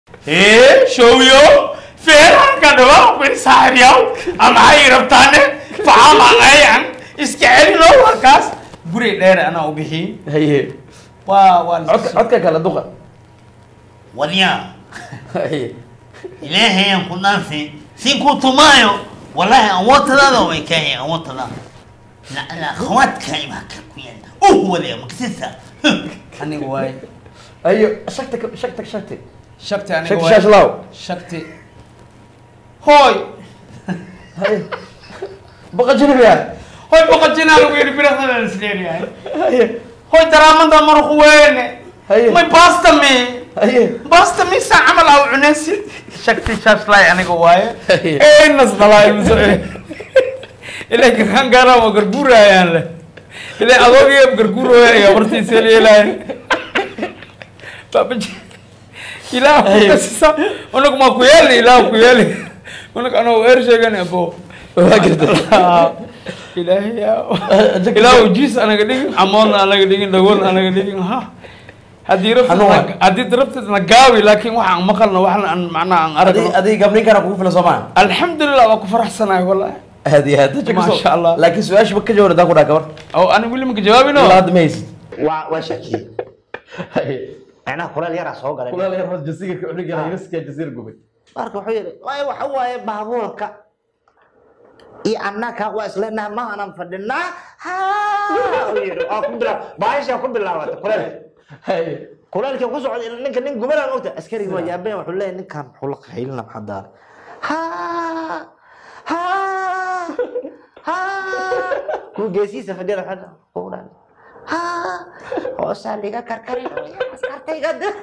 ee showyo feeraanka dhawaaqbay saaxiibyaal ama hay rabtaane facaamaqayan iska celino warkaas guri dheer anaa u bixiin haye waa waa codka codka kala duqa wadyaa haye ilaahayan ku dhaafay si ku tumaayo wallahi awoodtadaada way kaahay awoodtadaada lacala akhawaadka ibaa ka ku yaala uh wadaya maksisa aniga waay ayo shagta ka- shagta shagta shakti aniga shagta waay shashlaw shakti hooy haye baqa jinabiya hooy boqojinaa lagu yidhi birahadan isleeyahay haye hooy daraamada marku weene haye may basta me haye basta misa camal aa cunaysid shakti shashlay aniga waaye Haye. enas dhalaay mise ilaa garkaan gaaraan waa garguurayaan le ilaa adoogaya garguurooya bartiisa leelaay baabaji ilaah kukasisa unag maa ku yeeli ilaah ku yeeli unag anoo eer sheegan abo waa garta ilaahay yaa ilaahu jiis anaga dhigin amoodna anaga dhigin dhagoolna anaga dhigin ha haddii Xanuun. rabtid haddii rabtid na gaabi laakiin waxaan maqalna waxna aan macnaha aan adi aragno adi gabdhin kana kugu filan soo maa alxamdulilah waa ku faraxsanahay wallahi aad iyo aad dadka Masha kasoo- Allah. laakiin su-aasha ma ka jawaab haddaan ku dhaha gabar oo ani weli maka jawaabino ilaa hadda ma haysid waa waa shakiyey haye macnaha kuleel yaraa soo galay kulaal yar hoos jasiir ka cunugana yariska jasiir gubay marka wuxuu yidhi waayo waxa waaye baabuurka iyo annaka waa isleenaha ma aanan fadhinaa ha uu yidhi waa ku bilaa baasha ku bilaabata kuleel haye kuleelkii ku socday ila ninka nin gubanaa ogta askariga waa yaabeen wuxuu leeyahay ninkan muxuu la qaylina maxaa daara ha ha ha kuwa geesihiisa fadhiyada xadha kuudhan ha hoosaa liga karkarin askartayga de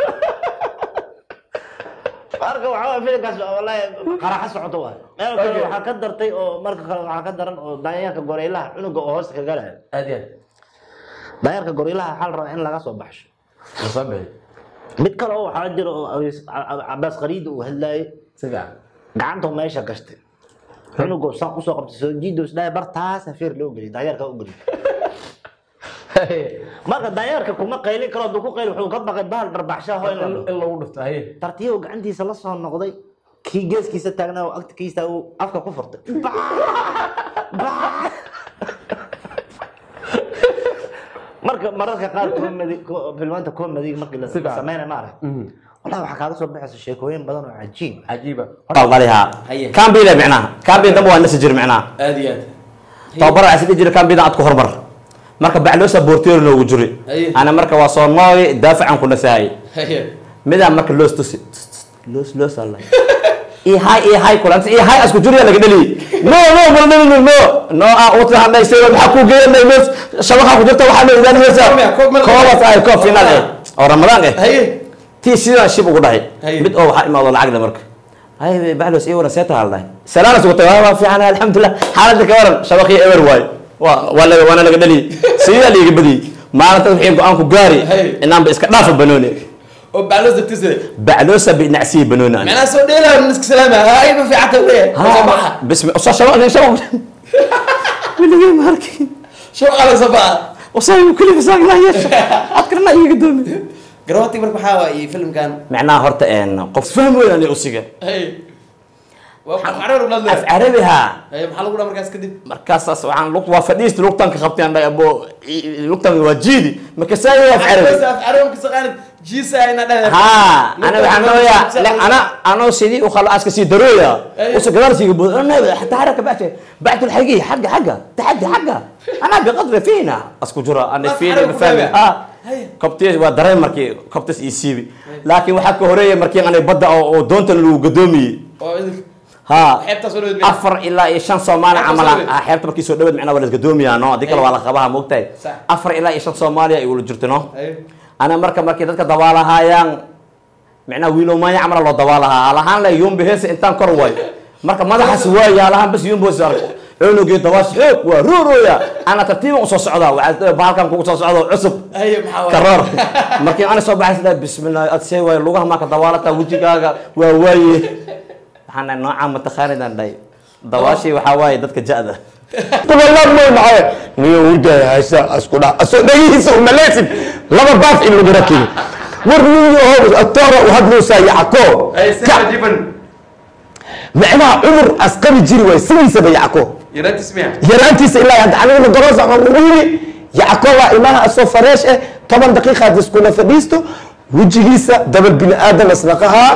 marka waxaa waye filimkaas wallahi qaraxa socoto waay meel kale waxaa ka dartay oo marka kale waxaa ka daran oo daanyeerka goreylaha cunuga oo hoosta ka galaya aad iyo aad daanyeerka goreylaha waxaa la rabaa in laga soo baxsho soo bixi mid kale oo waxaa jira oo Abiis- Ab- cabaas qariida uu hadlaayay si fiican gacanta meesha gashtay cunugoo saan usoo qabtay soo jiidos dhahay bartaas hafiir loo geliy daanyeerka u geliy haye marka daanyeerka kuma qaylin karo hadduu ku qayl wuxuu ka baqay bahal dharbaxshaa hoo in la dhaho in lagu dhufto haye tartiibo gacantiisa la soo noqday kii geeskiisa taagnaa oo agtikiisa uu afka ku furtay Baa! marka mararka qaar comedy ko- filmaanta comedy markii la Si fiican. sameynay ma arag wallahi waxaa kaaga soo baxaysa sheekooyin badan oo cajiib cajiiba daliha Haye. kambida micnaha kambida damba waa nasi jir micnaha aad iyo aad tababar asi jira kambida aad ku hormar marka bacloosa boorteer loogu jiri Haye. ana marka waa soo nooy daafacan ku nasahay haye midaa marka loos tusi loos loos alla i hay i hay kulanta i hay asku jiriya laga dhali no no mal dhali no no ah wata hadda isay waxa ku geeyay loos shabaqa ku jirta waxa loo ilaalin haysa Koob meel- koob ay koob final eh oo ramadaan eh haye tii sidaan shib ugu dhahay Haye. mid oo waxaa imaado lacagda marka hay baxlos iyo waran seeta halday salaana sugtay waa waa fiican alxamdulillah xaaladda ka waran shabaqii ewer waay waa waa laga waana laga dhali sidaa liiga badi maalinta wixii go-aan ku gaari Haye. inaanba iska dhaafa banooni oo baclos dagtisade bacloosa binacsiyi banooni ani macnaha soo dheelaa niska salaama hay ma fiicanta weye soo baxa bismi usa shabaq nin shabaq weligay ma arkin shabaqa la soo baxa wasaay kulli fisaaq laa yeesha adkarna iiga doomi garawati marka waxaa waaye filmkan macnaha horta een qof faham weyn usiga haye waa qarar u af dhadle carabi haa haye maxaa lagu dhaa markaas kadib markaasaas waxaan lug waa fadhiista lugtan ka qabteen dhay abo lugtan waa jiidi markaasaa af carabi ها انا waxaan nooyaa la ana ano sidii u khalo aska si darooya أيوة. usu gadar si gabo ana حتى حركه بعت بعت الحقيقه حق حق تحدي حقه انا بقدر فينا اسكو جرا انا ما فيني تحرك بفهم وتابع. اه هيا. كبتي waa dareen markii كبتس ii siibi laakiin waxa ka horeeyay markii aan badda oo doontan lagu gadoomiye ha xeebtaas oo dhoweyd afar ilaa iyo shan soomaali Xeebta camal soo dhoweyd. ah xeebta markii soo dhaweed macnaa waa la gadoomiyaa no haddii kale waa la qabaha moogtahay Sax. afar ilaa iyo shan soomaaliya ay ula jirto no ana marka markii dadka dabaalahaayaan micnaa wiilow maanya camala loo dabaalahaa halahaan le yumbi heesa intaan kor way marka madaxaas waaya halahaan bas yumbi hoos arko cunugii dabaash xoog waa roorooya ana tartiiban usoo socdaa waxaa bahalkan kugu soo socda oo cusub haye maxaa waaye karoor markii ana soo baxay sidaa bismillah ad see waay lugaha maa ka dabaalataa wejigaaga waa waaye waxaan dhahay noocaa mataqaanidaan dhahay dabaashii waxaa waaye dadka ja'da tugalad may maxay niyo urday haysa asku dha aso dhagihiisa u maleysid laba baaf in lagu rakibo war nin yahow atoora u hadloosaa yacko Ay, si Ka- cajiiban. macnaha cudur asqabi jiri waay sidiisaba yacko Yaraantiis miya? yaraantiisa ilaa hadda anigana garoos waxaan ugu yiri yacko waa ilmaha asoo fareesh eh toban daqiiqaad iskula fadhiisto wejigiisa dabal bini aadan isnaqahaa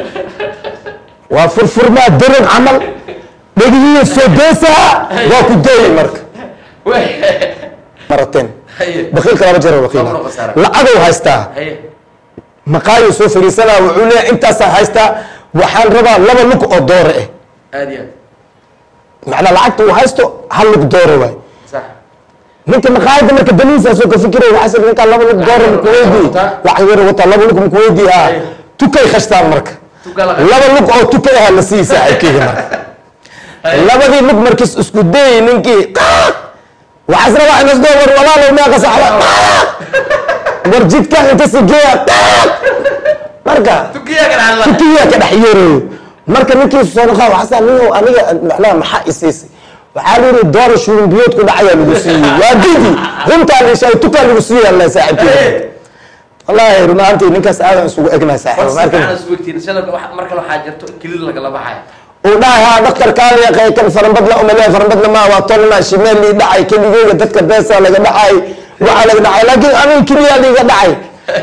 waa furfurmaa daran camal dhegihiya soo deesaa waa ku deeyay marka Wey. marateen Haye. bakiilka laba jeer bakiil Laba khasaara. lacagow haystaa Haye. maqaayo soo fariisanaa wuxuu leeyahay intaasaa haystaa waxaan rabaa laba lug oo doore ah Aad iyo aad. macnaa lacagta uu haysto hal lug doore waay Sax. ninka maqaayada marka danihiisaasoo ka fikiraya waxaa sir ninkaa laba lug doore makuweydii lacag yar wataa laba lug makuweydii ah tukay khashtaan marka Tuka la qabo. laba lug oo tukay ah la siiyey saaxiibkeyga marka labadii lug markiis isku dayay ninkii qaaq waxaas rabaa in isdoo war walaalow meeqa saxda qaaq war jidkan inta sigeeya qaaq marka Tukiya ka dhaxla. tukiyaa ka dhex yeerayo marka ninkii soo noqaa waxaasa nin aniga macnaha maxaa isiisay waxaa la yidhi doora shurin biyood ku dhacayaa lagu siiyey waa didi runtaa lishaay tukaa lagu siiyey alla saaxiibkeyga wallaahi run ahaantii ninkaas aadan isugu egnahay saaxiib War si marka fiican isu wegtiin. Shalay wax- mar kale waxaa jirto kilid lagala baxaya. uu dhahay haa dhaktarkaan yaqay kan farambadla umaleeya farambadla maa waa tolna shimeel lii dhacay keligeyga dadka beesa laga dhacay waxaa laga dhacay laakiin aniga keliyaa liiga dhacay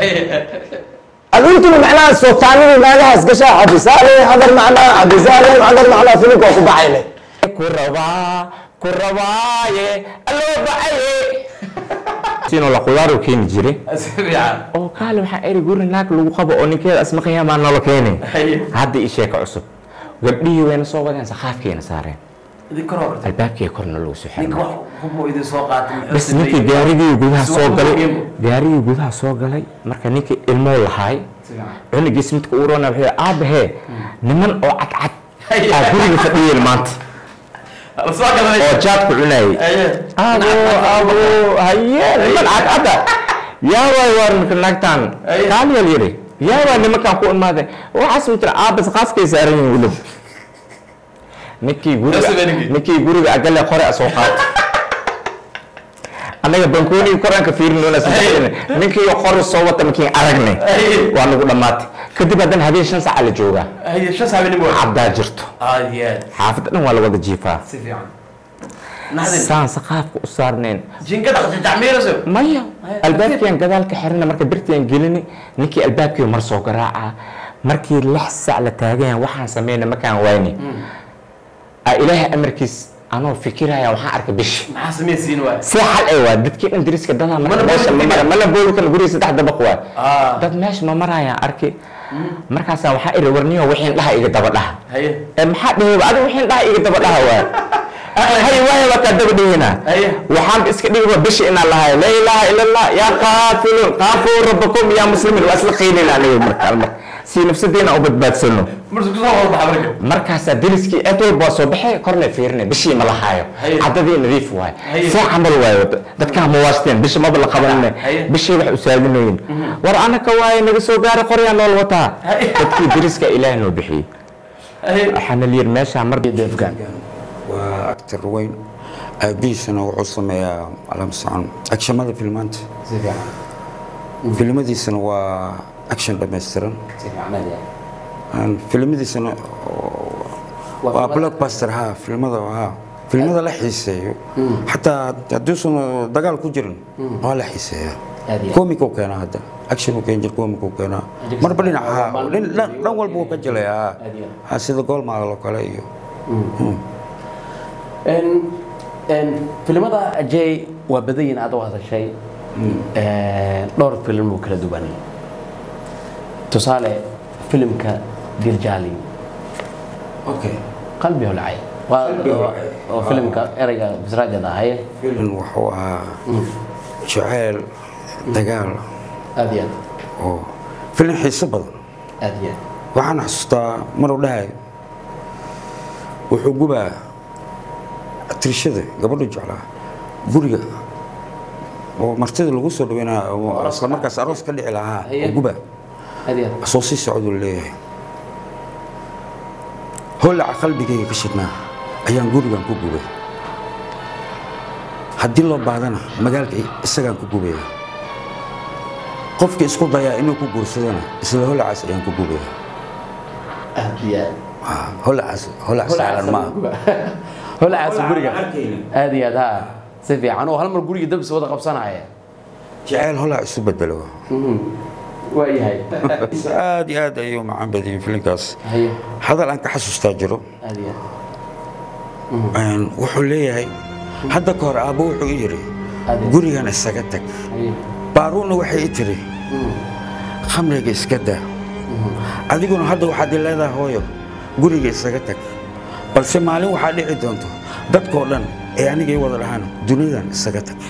adintuna macnaha sootaanidii naagahaas gashaa xabisaale hadar macnaa xabisaale hadar macnaa filimka waa ku baxayle ku rabaa ku rabaaye alloo baxaye siinoo la qudaar u keeni jiray Si fiican. oo kaale waxaa eri guri naag lagu qabo oo ninkeeda asmaqayaa maa noola keenay Haye. hadda ii sheeko cusub gabdhihii wayna soo wadeen saqaafkeena saareen Idin kor horta. albaabkii korna lagu soo Ninka xiray wax hubmo idin soo qaatay. muxuu bas sameeyey? ninkii gaarigii gudaha Si soo wax galay muhiim. gaarigii gudaha soo galay marka ninkii ilmoo lahaay Si fiican. cunugiis midka u roona wuxuu yidhi aabahee niman oo cadcad Haye. aa guriga fadhiyeen maanta La soo galanay. oo jaadku cunayay Haye. abo abo haye niman cadcada yaa waay waar marka naagtaan Aye. kaaliyal yidhi yaa waay nimankaan ku imaadeen waxaas u jira aabas qaaskay saaran yihiin weliba ninkii guriga Nafsi beenigi. ninkii guriga agale qore a soo qaata annaga bankoonigi koranka fiirinona ninkii qori soo wata markiin aragnay Aye. waa nagu dhammaatay kadib haddana habeen shan saaca la joogaa Haye. Shan saabiin waa. cabdaa jirto Aad iyo aad. xaafadda dhan waa la wada jiifaa Si fiican. Naxdin. saan saqaafka u saarneen Jinka dhaqtay tacmiirayso. maya albaabkiian gadaalka xirina marka birtian gelini ninkii albaabkii mar soo garaaca markii lix sac la taagan waxaan sameyna markaan wayni aa ilaahay amarkiis anoo fikiraya waxaan arkay bishi Maxaa samaysiin waay? see xal ay waa dadkii dhan diriska dadaa marka Mana meesha booli ma mara kartid. mana booli kan guriga saddex dabaq waa Ah. dad meesha ma marayaan arki markaasaa waxaa iri warniyo wixiin dhaha iga daba dhaha Haye. ee maxaa dheheyba adiga wixiin dhaha iga daba dhaha waa hay waaya waa kaa daba dhehina Haye. waxaan iska dhigba bishi inaan lahayo laa ilaaha ila allah yaa qaafilun qaafuu rabbakum yaa muslimiin waa isla qiinayna aniga markaa mar si nafsadeena u badbaadsano Marka kusoo wada baxa marka. markaasaa deriskii eed walba waa soo baxay korna fiirina bishii ma lahaayo Haye. caddadii nadiif waayo Haye. see camal waayo dadkaa ma waasteen bishi maba la qabanine Haye. bishii wax u saadinoyin war anaka waaye naga soo gaara qoryaa nool wataa Haye. dadkii deriska ilaah noo bixiyey Haye. waxaana la yiri meeshaa mar waa actor weyn aabihiisana wuxuu sameeyaa alamsaan agshamada filmaanta Si fiican. filmadiisana waa action dhammaystiran Si fiican aad iyo aad. Aan filmadiisana waa blockbuster ha filmada ha filmada la xiiseeyo xataa hadduusan dagaal ku jirin waa la xiiseeyaa Aad iyo aad. comic uu keenaa hadda action uu keen jir comic uu keenaa marba dhinac ha dhin- dhan dhan walba uu ka jelayaa Aad iyo ha sida goolmaal oo kale iyo Een- een, filimada ajay waa badan yihiin aad u hadashay Een, dhowr filim oo kala duwan tusaale filimka dirjaali okay qalbi holcay waa waa- oo filimka erayga bisraajada ahaye filim wuxuu ahaa jaceyl dagaal aad iyo oo filim xiiso badan aad aad iyo waxaan xasuustaa maruu dhahay wuxuu gubaa tirishada gabadhu jeclaa guriga oo martida lagu soo dhaweynaa oo isla markaas aroos ka dhici lahaa oo gubaa aad iyo soo sii socduu leeyahay holaca qalbigayga ka shidnaa ayaan gurigan ku gubay haddii loo baadana magaalka isagaan ku gubaya qofka isku dayaa inuu ku guursadana isla holacaas ayaan ku gubaya aad iyo aad Ah, holacaas holac saaran ma aha holacaas guriga arkayna. aad iyo aad ha si fiican oo hal mar guriga dabis wada qabsanaya jaceyl holac isu bedelo waa yahay aad iyo aad ayuu macaan badiyeen filinkaas haye hadal aan ka xasuustaa jiro aad iyo Een, wuxuu leeyahay hadda ka hor aabbo wuxuu i yidhi Ade. gurigan isaga tag haye baaruuna waxay i tiri khamriga iska daa adiguna hadda waxaad i leedahay hooyo guriga isaga tag balse maalin waxaa dhici doonto dadkoo dhan ee anigay wada dhahaan duniyadan isaga tag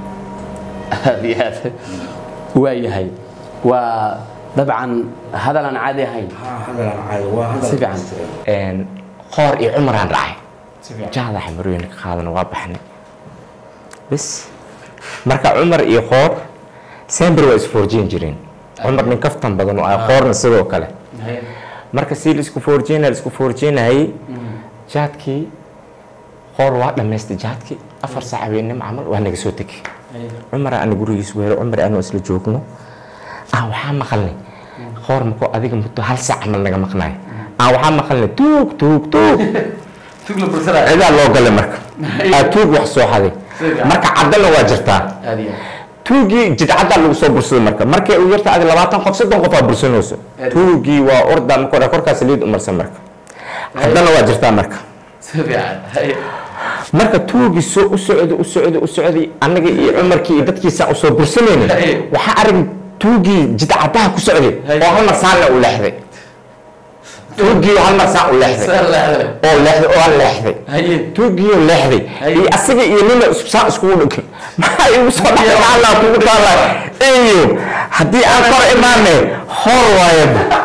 aad iyo aad waa yahay waa dabcan hadal aan caadi ahayn si fiican Een, qoor iyo cumaraan dhacay jahda xamarooyinka qaadana waa baxnay bas marka cumar iyo qoor sember waa isfoorjeen jireen cumar nin kaftan badan oo ah qoorna sidoo kale marka si laisku foorjeenay laisku foorjeenayay jaadkii qoor waa dhammaystay jaadkii afar saac habeenimo camal waa naga soo tegay cumar aan gurigiis weero cumar anoo isla joogno ah waxaa maqalnay qoor mako adiga muddo hal saac camal naga maqnaay ah waxaa maqalnay tuug tuug tuug tugla bulshada cidaa loo galay marka aa tuug wax soo xaday marka caddana waa jirtaa aad iyo tuugii jidcaddaa lagu soo bursaday marka markay u yarta adi labaatan qof soddon qof aa bursanayso tuugii waa orda marka korkaas liid umarsan marka caddana waa jirtaa marka si fiican haye marka tuugii soo u socday u socday u socday annaga iyo cumarkii iyo dadkiisa usoo bursanaynin Hey. waxaa arag tuugii jidcadaha ku socday Hey. oo hal mar saanna u leexday tuugii hal mar saan u leexday Saan leexday. oo leexday oo aan leexday haye tuugiyo leexday Hey. iyo asaga iyo nina isku saan iskugu dhigay maxaa igu soo dhacay allah kugu taala iyo haddii aan kor imaanay hor waaye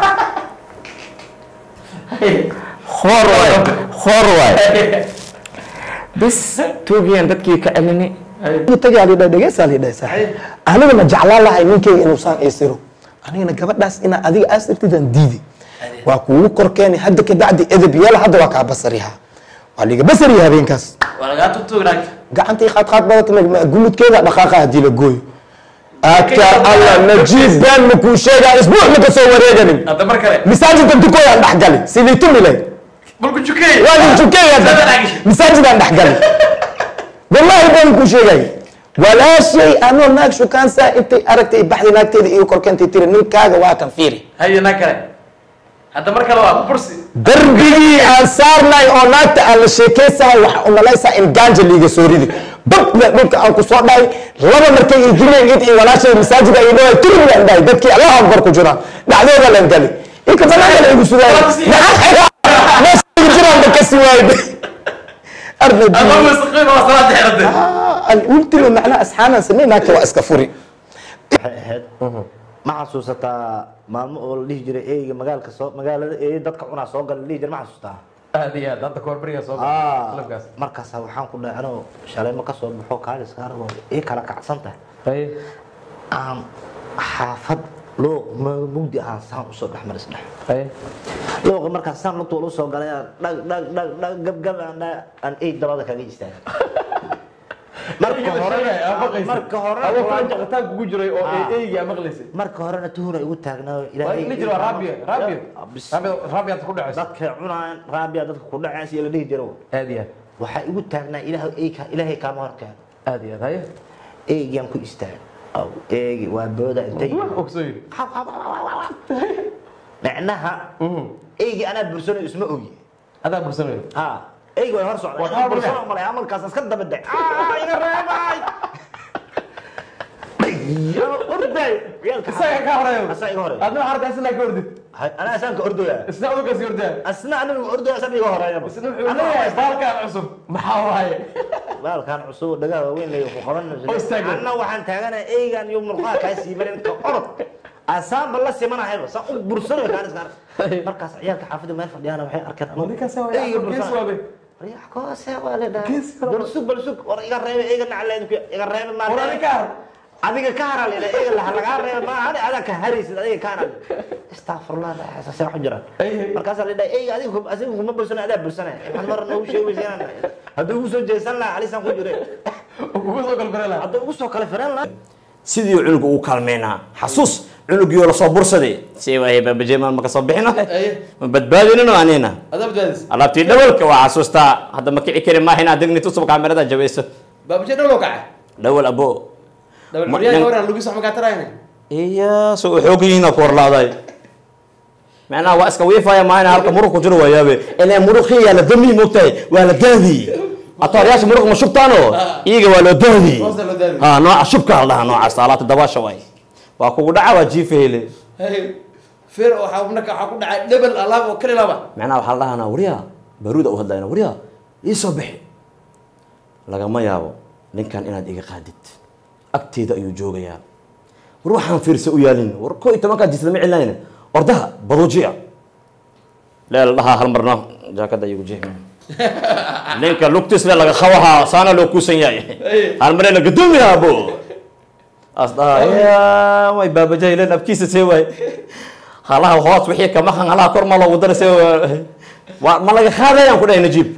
hor waaye hor waaye bas tuugiyan dadkii ka celinay tagaa lidha dhegeysaa lidha saaxiib aniga ma jeclaan lahay ninkeyga inuu saan aysiro anigana gabadhaas inaa adiga aasirtidaan diidi waa kuugu korkeeni hadda ka bacdi edeb yeela hadda waa kaa basariha waa liga basariya habeenkaas waa lagaa tutugnaag gacantii qaadqaad badata gumudkeeda dhaqaaqa haddii la gooyo aka alla najiib been makuu sheegaa isbuuc maka soo wareeganin hadda mar kale masaajidka dukooyaan dhexgali silitumile balku jukey waa nin tukeeya masaajidaan dhexgali wallahi been kuu sheegay walaashay anoo naag shukaansaa intay aragtay baxday naagteeda iyo korkeentay tiri ninkaaga waa kan fiiri haye naag kale hadda mar kale waa bursi darbigii aan saarnay oo naagta aan la sheekaysahay waxaa umalaysaa in gaanja liiga soo ridi babna dhulka aan ku soo dhahay laba markay idileen id iyo walaashay masaajida ay dhahay turmigaan dhahay dadkii allah akbar ku jiraan dhacdooda lan gali inka banaanka la igu sugaay meesha igu jiraan ba kasi waayde arna ama wasaqin waa salaada xirade ultimo macnaa asxaanaan samey naagta waa iska furi waxay ahayd ma xasuusataa maalmo oo la dhihi jiray eyga magaalka soo magaalada eey dadka cunaa soo gala la dhihi jiray ma xasuustaa aad iyo aad hadda koor beriga soo Ah, qalabkaas markaasa waxaan ku dhahay anoo shalay ma ka soo baxo kaaliska aragoo ii kala kacsan tahay haye aan xaafad looq ma- mugdi aan saan usoo dhex maris dhex haye looqa markaas saan lugta ula soo galay aan dhag dhag dhag dhag gabgab aan dhahay aan eey dabada kaga istaagay marka horena marka horena adoo waa- faraja qataan kugu jiray oo Ah. eeygi aa maqlaysay marka horena tuhuna igu taagnaa waa in la jiro raabiya raabiya raabiya raabiya ku dhacaysa dadka cunaan raabiya dadka ku dhacays iyo la dhihi jiro aad iyo aad waxaa igu taagnaa ilaahay eyka ilaahay kaama horkeeno aad iyo aad haye eegiyan ku istaag aw eegi waa booda intay oo soo yiri micnaha eegi anaa bursanayo isma ogi adaa bursanayo ha eegi way hor socda Waa inaan hor bursano maraya. malay amalkaas iska daba dhec iga reebay orday isaga ka horeeyo asaa iga horeeya adna waxaa rabtaa isna ka ordid Hay- anaa asaan ka ordoya isna udukaas ordaa asna aniga ordoya asan iga horeeya isna wuxuu leeyahay baalkaan cusub maxaa waaye baalkan cusub dhagaa waaweyn lay ku qaban Oo istaagay. anna waxaan taaganahay eygan iyo murqaha kaa siimanin ka orod asaanba la simanahayba saan u bursanayo kaan iska arag markaas ciyaalka xaafadda meel fadhiyaana waxay arkeen anoo ninkaas waa eyga gees bursanayo. waabe Riyax koose waa la dhahay. Gees kale. Balsug balsug war iga reebe eyga nacleed ku iga reebe ma. war adiga ka har Adiga ka haral ila eyga la laga reebe ma hadi ada ka haraysid adiga ka haral. Astaghfirullah la xasaas wax jira. Ay. Markaas la dhahay eyga adiga asiga kuma bursana ada bursana. Maxaad mar noo sheegaysan haduu ugu soo jeesan la alisan ku jire. oo kugu soo galgaray lahaa Haduu ugu soo kala firan la sidii cunuga uu kaalmeynaa xasuus cunugiioo lasoo bursaday si waaye baabajeemaan ma kasoo bixino ma badbaadinino anina adabdaadis alaabtii dhawalka waa xasuustaa hadda ma kici kari maaha inaad degni tusub kaamirada jabayso baabashe dhowlo kacay dhawal abo dabal Ma- xoryaha nin- waran lugis wax makaa tarayna iya so u xoog yihiina ku horlaaday macnaha waa iska wiifaya maahina halka muruq ku jiro waayaabe ilaa muruqii yaa la dami moogtahay waa la daadi atooryaasha muruq ma shubtaano iyaga waa loo daadi Hoosta loo daadi. ha nooca shubka la dhaha noocaas alaabta dabaasha waay waa kugu dhaca waa jiifa hele feer waxaa marka waxaa ku dhacay dhebel alaab oo kali laba macnaha waxaa la dhahanaa waryaa baruuda u hadlayna waryaa ii soo bixi lagama yaabo ninkan inaad iga qaadid agteeda ayuu joogayaa war waxaan fiirsa u yaalin war koo iyo tobankaa jis lama celinayna ordaha baduujiya leel dhahaa hal marno jaakada igu jeexi ninka lugtiisle laga qabahaa saana loo kuusan yahay hal marena gadoomiyaa bo as dhahaa way baabajahaylen abkiisa see waay halaha hoos wixii kama han halaha kor ma loogu dara see waa ma laga qaadayaan ku dhahay najiib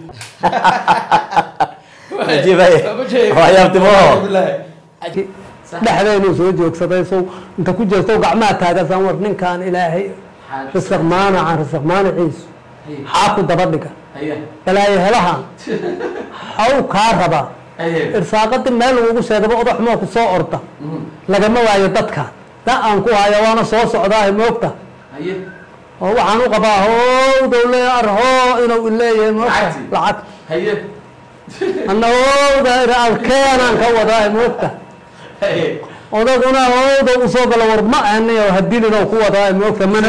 najiib ay waa yaabtimo dhexdeenu soo joogsaday sow inta ku jeesto gacmaha taagasan war ninkaan ilaahay risaq maanacan risaq maanaciisu xaa ku daba dhiga balaayo helaha haw kaa rabaa irsaaqadi meel lagugu sheegaba odax moo ku soo orda lagama waayo dadka da aan ku haya waana soo socdaahe moogta oo waxaan u qabaa how dowle arhoo inuu ileeyahay moogta lacag anna howda alkeenaan ka wadaa moogta odaguna howda usoo galo war ma ahniyo hadilino ku wadaa moogta mana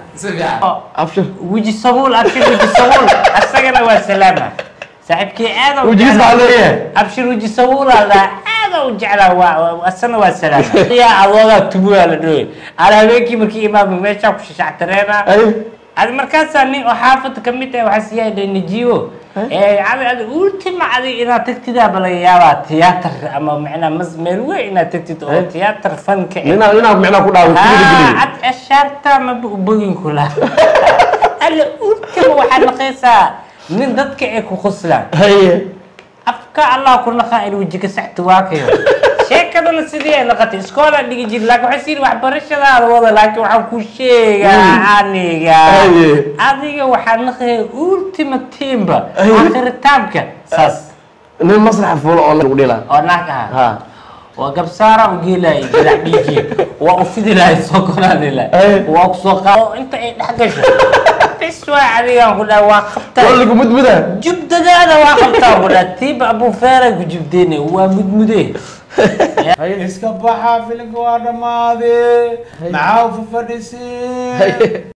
weji sabuul abshir weji sabuul asagana waa salaama saaxiibkii aad u Wejigiis maxaa leeyahay? abshir weji sabuul alla aad u jeclaa waa waa- asana waa salaama yaa adoogaa tubuyaa la dhooy ala habeenkii markii imaamka meeshaa ku shashactareena adi markaasaa nin oo xaafadda ka mid ah waxaa siyaa dhay najiibo ee adi adi ultima adi inaad tagtidaaba laga yaabaa tiyaatar ama macnaa mas meel weyn inaad tagtid oo tiyaatar fanka eh. ninaa ninaa micnaa ku dhaaway kuliga geliye ad ashaarta maba ubogin kula alla ultima waxaad naqaysaa nin dadka ay ku qoslaan afka allah ku naqaa in wejiga saxta waakayo sheekadana sidii ay naqatay iskoola dhigi jir laakiin waxay sii waxbarashadaada wada laakiin waxaan ku sheegaa aniga adiga waxaa naqaya ultima timba akhiritaamka saas nin masrax fuulo oo lagu dhila oo naag aha ha waa gabsaara u geelay gadax dhiigi waa u fidi lahay soo koraanila waa ku soo qaado inta ay dhex gasho bis waa adigaan ku dhaha waa waa qabtaa lagu mudmuda jubdadaada waa qabtaa ku dhaha tiiba abu feera ku jubdeene waa mudmude iska baxa filimka waa dhammaade maxaa u fafadhisay